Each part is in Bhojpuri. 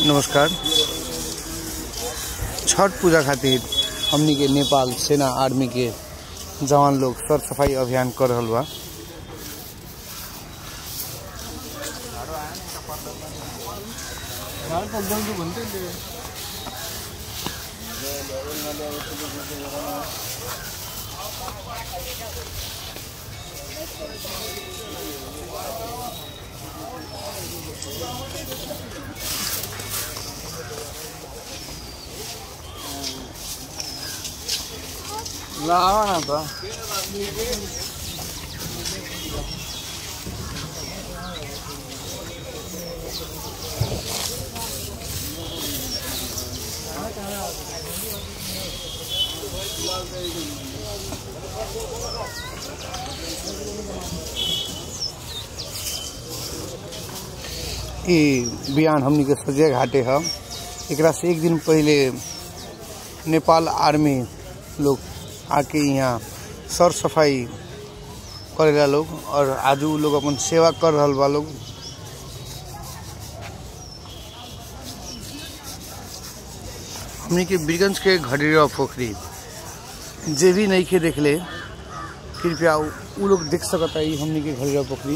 नमस्कार छठ पूजा खातिर हमनी के नेपाल सेना आर्मी के जवान लोग सर सफाई अभियान कर रहल बा लावा ना तो ई बयान हमनी के सजे घाटे ह एकरा से एक दिन पहले नेपाल आर्मी लोग आके यहाँ सर सफाई करेला लोग और आज उ लोग अपन सेवा कर रहल बा लोग हमनी के बीरगंज के घड़ीरा पोखरी जे भी नहीं के देखले कृपया उ उ लोग देख सकता ई हमनी के घड़ीरा पोखरी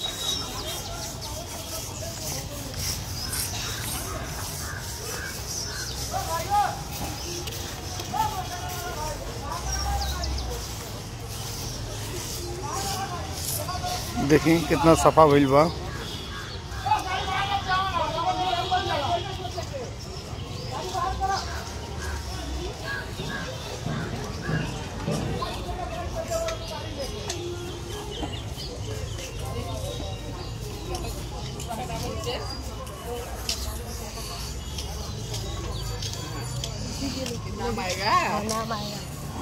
देखी कितना सफा भइल बा नाम आएगा नाम आएगा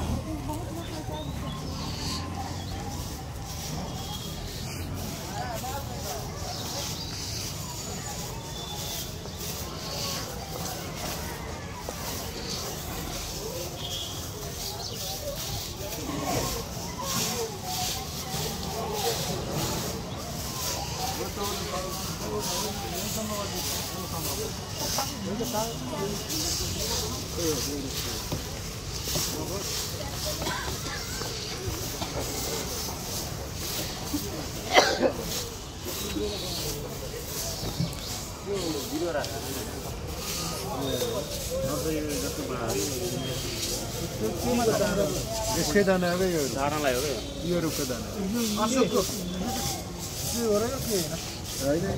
यसकै दाना हो यो दानालाई हो यो रुखको दाना होइन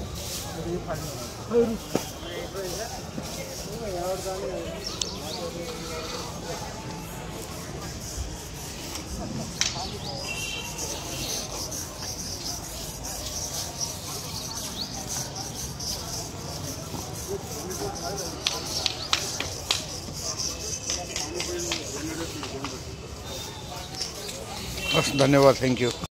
हस् धन्यवाद थ्याङ्क यू